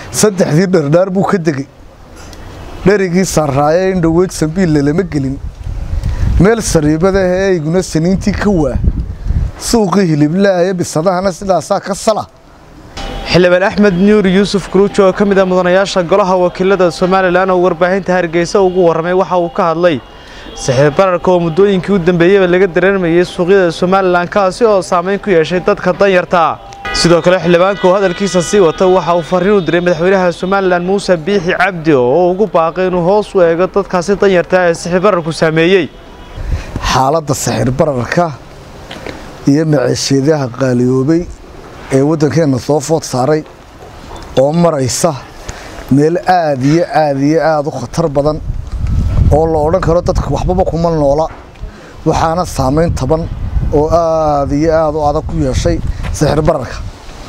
saddexdii dhardhaar buu ka degey dherigii sarraaye in dhoweyd sambiille lama gelin meel sariibadahe eyguna saniintii ka waa suuqii hiliblaaya bisadahana sidaasaa ka sala xildhibaan axmed nuuri yuusuf guruujo oo ka mid ah mudanayaasha golaha wakiilada somalilan oo warbaahinta hargeysa ugu warramay waxa uu ka hadlay saxiir bararka oo muddooyinkii u dambeeyeyba laga dareermayey suuqyada somalilan kaasi oo saamayn ku yeeshay dadka danyarta sidoo kale xildhibaanka oo hadalkiisa sii wata waxa uu farriin u diray madaxweynaha somalilan muuse biixi cabdi oo ugu baaqay inuu hoos u eego dadkaasi danyarta ee saxiir bararku saameeyey xaaladda saxiir bararka iyo maceesheedaha qaaliyoobay ee waddankeenna soo food saaray oo maraysa meel aad iyo aad iyo aad u khatar badan oo la odhan karo dadka waxbaba kuma noola waxaana saamayn taban oo aad iyo aad u adag ku yeeshay saxiir bararka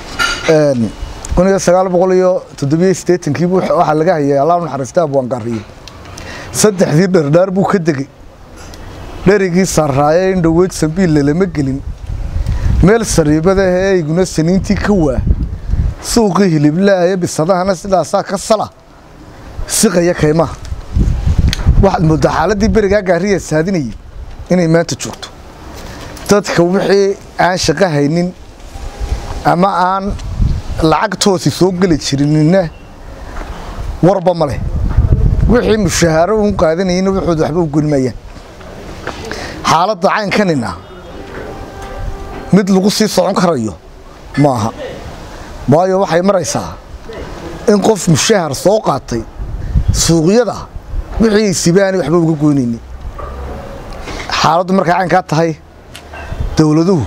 kun iyo sagaal boqol iyo toddobiyo siddeetankiibu waxaa laga hayay allah naxariista abwaangaariye saddexdii dhardhaar buu ka degey dherigii sarraaye in dhoweyd sambiille lama gelin meel sariibadahe eyguna saniintii ka waa suuqii hiliblaaya bisadahana sidaasaa ka sala siqaya kaymaha waxaad mooddaa xaaladdii berigaa gaariya saadinayay inay maanta joogto dadka wixii aan shaqo haynin ama aan lacagtoosi soo geli jirinina warba ma leh wixii mushahaaro uun qaadanayina waxooda waxba u gelimayaan xaaladda caynkanina mid lagu sii socon karayo maaha waayo waxay maraysaa in qof mushahar soo qaatay suuqyada wixii sibaani waxba uga goynaynin xaaladdu markay caynkaa tahay dowladuhu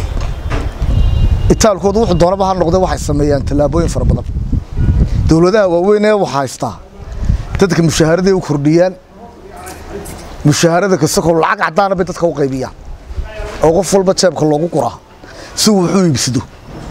itaalkoodu wuxuu doonaba ha noqde waxay sameeyaan tallaabooyin fara badan dowladaha waaweyn ee wax haystaa dadka mushaharaday u kordhiyaan mushaharada kasakoo lacag caddaana bay dadka u qaybiyaan oo qof walba jeebka loogu quraa si uu wuxuu iibsado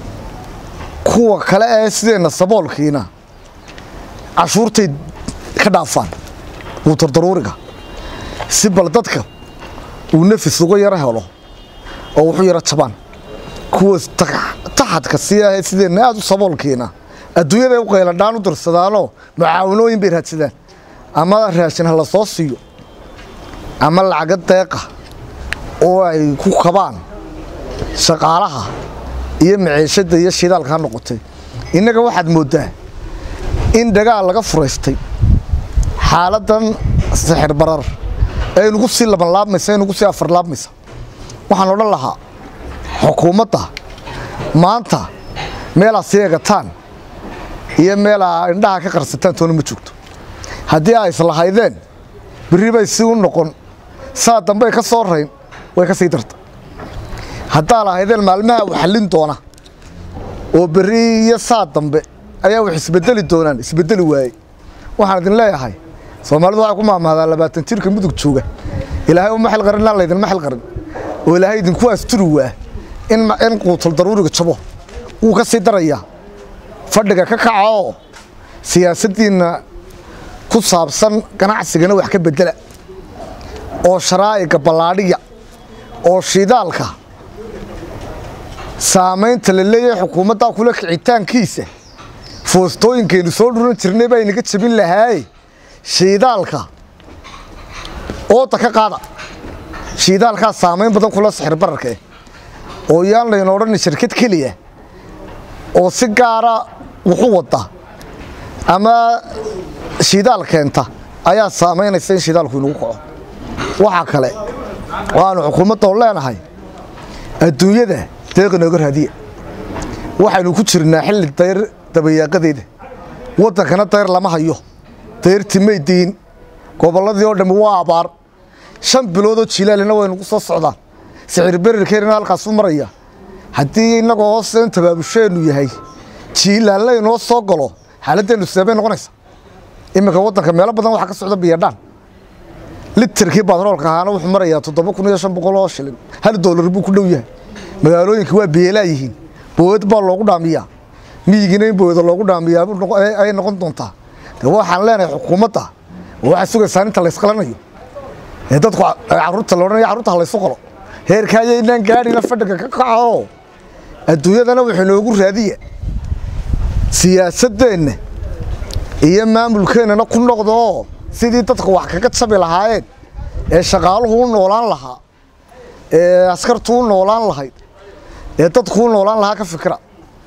kuwa kale ee sideenna saboolkiina cashuurtay ka dhaafaan wuu dardaruuriga si bal dadka uu nafis uga yaro helo oo wuxuu yaro jabaan kuwa taxadka sii ahee sideenna aad u saboolkiina adduunyaday u qayladhaan u dirsadaanoo mucaawanooyin bay raadsadaan ama raashin ha la soo siiyo ama lacaga deeqa oo ay ku kabaan shaqaalaha iyo maciishadda iyo shidaalka ha noqotay innaga waxaad mooddaa in dagaal laga furaystay xaaladdan sixir barar ee inugu sii labanlaabmaysa inugu sii afarlaabmaysa waxaan odhan lahaa xukuumadda maanta meelaa sii egataan iyo meelaa indhaha ka qarsataan toona ma joogto haddii ay islahaydeen berri bay si u noqon saa dambey ka soo rayn way ka sii darta haddaa lahaydeen maalmaha u xallin doona oo berri iyo saa dambe ayaa wax isbedeli doonaan isbedeli waaye waxaan idin leeyahay soomaalidu waxay ku maamahdaa labaatan jirka mudug jooga ilaahay uma xil qarin aan laydinma xil qarin oo ilaahay idinku asturi waa in quutal daruuriga jabo wuu ka sii darayaa fadhiga ka kaca oo siyaasaddiinna ku saabsan ganacsigana wax ka bedela oo sharaa'iga ballaadhiya oo shidaalka saamaynta la leeyahay xukuumaddaa kula kicitaankiisa foostooyinkaynu soo dhuran jirnay baa inaga jabin lahaaye shiidaalka ooda ka qaada shiidaalkaa saamayn badan kula sixir bararka eh oo yaan layna odhanin shirkad keliya oo si gaara wuxu wadda ama shidaal keenta ayaa saamaynaysa in shidaalku inagu kaco waxaa kale waanu xukuumadda oo leenahay adduunyada deeq inooga raadiya waxaynu ku jirnaa xilli dayr dabayaaqadeeda waddankana dayr lama hayo dayrti may diin gobolladii oo dhammi waa abaar shan biloodoo jilaalina waynugu soo socdaan sicir berirkeennana halkaasu maraya haddii innagoo hooseen tabaabusheennu yahay jiilaalle inoo soo galo xaaladeennu seebay noqonaysa iminka waddanka meelo badan waxaa ka socda biyadhaan literkii batroolka ahaana wuxuu marayaa toddoba kun iyo shan boqol oo shilin hal doolar buu ku dhow yahay magaalooyinka waa biyeelaa yihiin bowed baa loogu dhaamiyaa miyigiina in boweda loogu dhaamiyaa ay noqon doontaa de waxaan leenahay xukuumadda waxaa sugaysaa inta laysqalanayo ee dadku carruurta la odhanaya carruurta ha laysu qalo heerkaayaynaan gaadhina fadhiga ka kaco adduunyadana wuxuu inoogu raadiya siyaasaddeenna iyo maamulkeennana ku noqdoo sidii dadku wax kaga jabi lahaayeen ee shaqaaluhu u noolaan lahaa ee askartu u noolaan lahayd ee dadku u noolaan lahaa ka fikira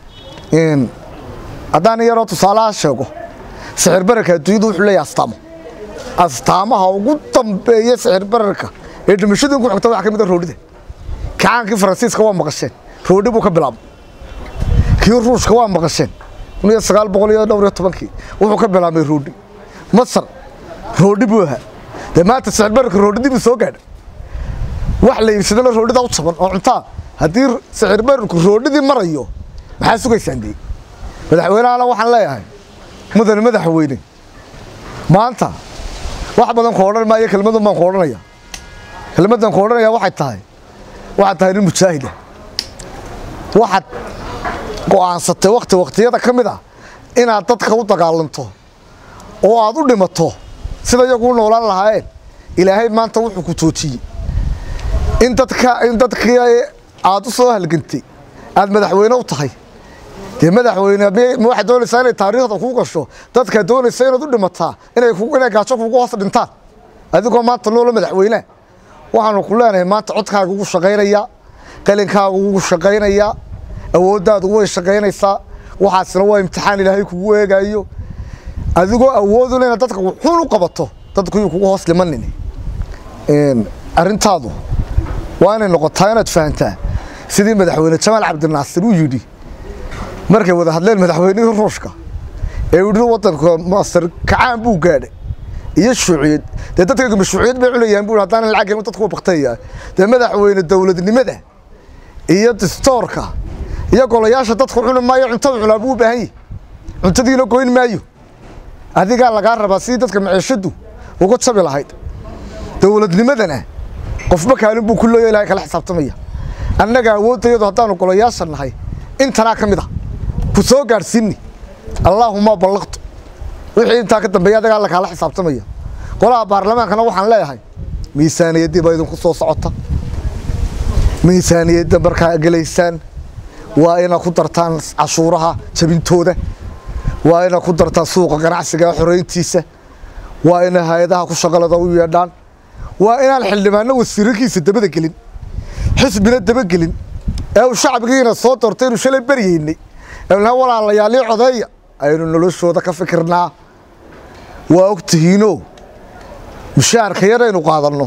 haddaan yaroo tusaalaha sheego sixir bararka adduunyadu wuxuu leeyahay astaamo astaamaha ugu dambeeya sixir bararka ee dhimashadii ku xigta waxaa ka mid a roodhida kacaankii faransiiska waa maqasheen roodhi buu ka bilaabay kii ruushka waa maqasheen kun iyo sagaal boqol iyo dhowr iyo tobankii wuxuu ka bilaabay roodhi masar roodhi buu ahaa dee maanta sixir bararka roodhidii buu soo gaadhay wax la iibsadana roodhida u jaban oo cuntaa haddii sixir bararku roodhidii marayo maxaa sugaysaan dee madaxweynehana waxaan leeyahay mudane madaxweyne maanta wax badan ku odhan maayo kelmadun baan ku odhanaya kelmaddan ku odhanaya waxay tahay waxaad tahay nin mujaahida waxaad go'aansatay wakti waktiyada ka mid ah inaad dadka u dagaalanto oo aad u dhimato sida iyagu u noolaan lahaayeen ilaahay maanta wuxuu ku joojiyey in dadka in dadkii aad u soo halgantay aad madaxweyne u tahay dee madaxweyne ma waxaad doonaysaa inay taariikhda kuu gasho dadkaa doonaysa inaad u dhimataa inay inay gaajo kugu hoos dhintaan adigoo maanta noola madaxweyneha waxaanu ku leenahay maanta codkaaga ugu shaqaynayaa qalinkaaga ugu shaqaynayaa awooddaadu way shaqaynaysaa waxaasna waa imtixaan ilaahay kugu eegaayo adigoo awooduna inaad dadka wuxuun u qabato dadku yuu kugu hoos dhimanin arrintaadu waa inay noqotaa inaad fahantaa sidii madaxweyne jamaal cabdinaasir uu yidhi markay wada hadleen madaxweynihii ruushka ee yidhi waddanka masar kacaan buu gaadhay iyo shuuciyad dee dadkaygu shuuciyad bay cunayaan buu haddaanan lacag helin dadku waa baktayaa dee madaxweyne dowladnimada iyo distoorka iyo golayaasha dadku cuni maayo cuntada cunaa buu u baahan yahy cuntadiina goyn maayo adigaa lagaa rabaa sidii dadka maciishadu uga jabi lahayd dowladnimadana qofba kaalin buu ku leeya ilahay kala xisaabtamaya annaga awooddayadu haddaanu golayaasha nahay intanaa ka mid a ku soo gaadhsiinni allaahuma ballaqtu wixii intaa ka dambeeya adagaa alla kaala xisaabtamaya golaha baarlamaankana waxaan leeyahay miisaaniyaddii baa idinku soo socota miisaaniyadda markaa gelaysaan waa inaad ku dartaan cashuuraha jabintooda waa inaad ku dartaan suuqa ganacsiga xorayntiisa waa ina hay-adaha ku shaqalada u yeedhaan waa inaan xildhibaanno wasiirarkiisa dabada gelin xisbina dabagelin ee uu shacbigiina soo doortay inu shalay baryaynay eena walaalayaalii codeeya aynu noloshooda ka fikirnaa waa og tihiinoo mushaharka yaraynu qaadanno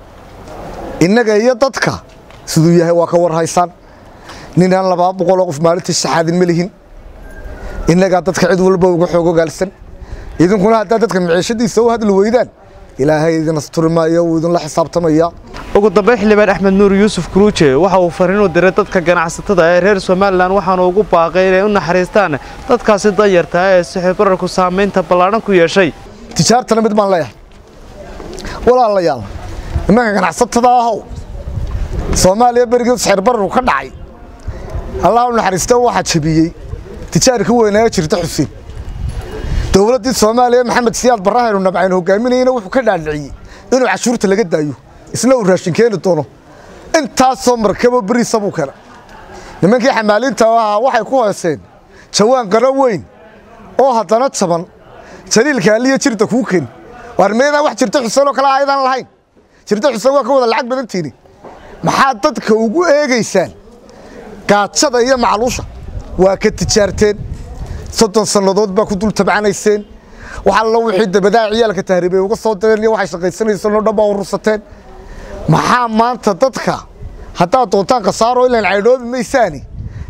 innaga iyo dadka siduu yahay waa ka warhaysaan ninaan labaa boqoloo qof maalintii saxaadin ma lihin innagaa dadka cid walba uga xoog ogaalsan idinkuna haddaad dadka maciishadiisa u hadli weydaan ilaahay idin asturi maayo wuu idinla xisaabtamaya ugu dambeyn xildhibaan axmed nuur yuusuf kuruuje waxa uu fariin u diray dadka ganacsatada ee reer somalilan waxaanu ugu baaqay inay u naxariistaan dadkaasi danyartaa ee sixir bararku saamaynta ballaadhan ku yeeshay tijaartana mid baan leeyahay walaalayaal nimanka ganacsatada ahow soomaaliya berigii sixir bararku ka dhacay allah u naxariista waxaa jabiyey tijaarka weynaa jirta xuseen dowladdii soomaaliya maxamed siyaad barahaynu nabcayn hogaaminayana wuxuu ka dhaadhiciyey inuu cashuurta laga daayo isna uu raashin keeni doono intaasoo markabo beriisa buu keena nimankii xamaaliinta ahaa waxay ku hooseen jawaan qaro weyn oo haddana jaban jaliilka aliya jirta kuu keeni waar meedaan wax jirta xuseen oo kale ayadaan lahayn jirta xuseen waa ka wada lacag badantiini maxaad dadka ugu eegaysaan gaajada iyo macluusha waa ka tijaarteen soddon sannadood baa ku dul tabcanayseen wax allo wixii dabadaa ciyaalka tahriibay uga soo direen iyo waxay shaqaysanayseen oo dhan baa urursateen maxaa maanta dadka haddaad doontaan khasaaro ilaan caydhoobi maysaani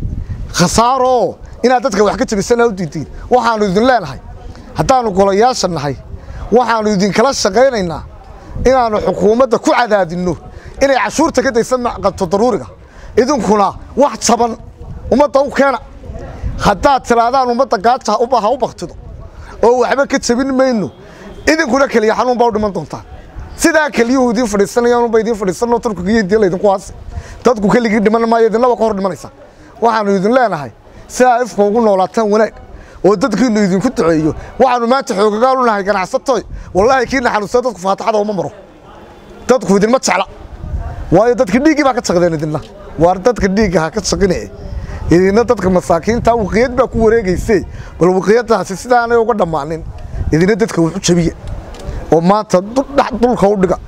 khasaaroo inaad dadka wax ka jabisana u diidiin waxaannu idin leenahay haddaannu golayaasha nahay waxaannu idinkala shaqaynaynaa inaannu xukuumadda ku cadaadinno inay cashuurta ka daysa qabto daruuriga idinkuna wax jaban ummadda u keena haddaad tiraadaan ummadda gaaja ha u baktido oo waxba ka jabin mayno idinkuna keliya xanuun baa u dhiman doontaan sidaa keliyuhu idiin fadhiisanayaan ba idiin fadhiisanoo turkiga iyo diya laydinku haasi dadku keligii dhiman maayo idinlaba ka hor dhimanaysa waxaannu idin leenahay sidaa ifka ugu noolaataan wanaag oo dadkiinu idinku duceeyo waxaannu maanta xoogagaal u nahay ganacsatoy wallaahi kiina xanuunsada dadku faataxada uma maro dadku idinma jecla waayo dadka dhiiggii baa ka jaqdeen idinna waar dadka dhiigga ha ka jaqine idinna dadka masaakiinta waqiyad baa ku wareegayse bal waqiyadaasi sidaanay uga dhammaanin idina dadka wax u jabiya oo maanta dhulka u dhiga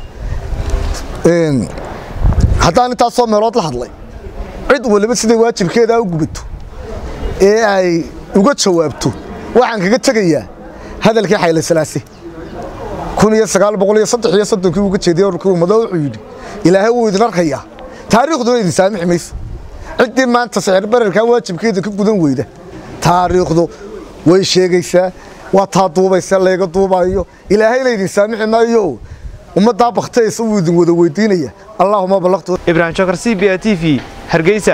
haddaan intaasoo meelood la hadlay cid waliba siday waajibkeedaa u gubato ee ay uga jawaabto waxaan kaga tegayaa hadalkii xayle salaase kun iyo sagaal boqol iyo saddex iyo soddonkii uga jeediyey ururkii ummado wuxuu yidhi ilaahay wuu idin arkayaa taariikhduna idin saamixi mayso ciddii maanta sicir bararkaa waajibkeeda ka gudan weyda taariikhdu way sheegaysaa waa taa duubaysa layga duubayo ilaahayna idin saamixi maayo ummaddaa baktaysa wuu idin wada weydiinaya allaahuma ballaqtu ibraahim jokar c b a t v hargeysa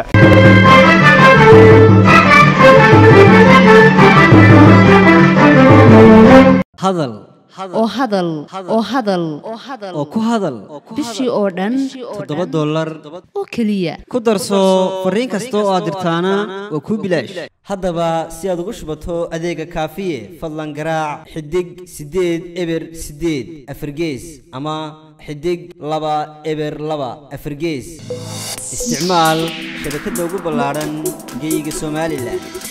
hadal oo hadal oo hadal oo ku hadal bishii oo dhan toddoba dollar oo keliya ku darso fariin kasta oo aad dirtaana waa kuu bilaash haddaba si aad ugu shubato adeega kaafiye fadlan garaac xidig siddeed eber siddeed afargees ama xidig laba eber laba afargees isticmaal shabakadda ugu ballaadhan geyga somalilan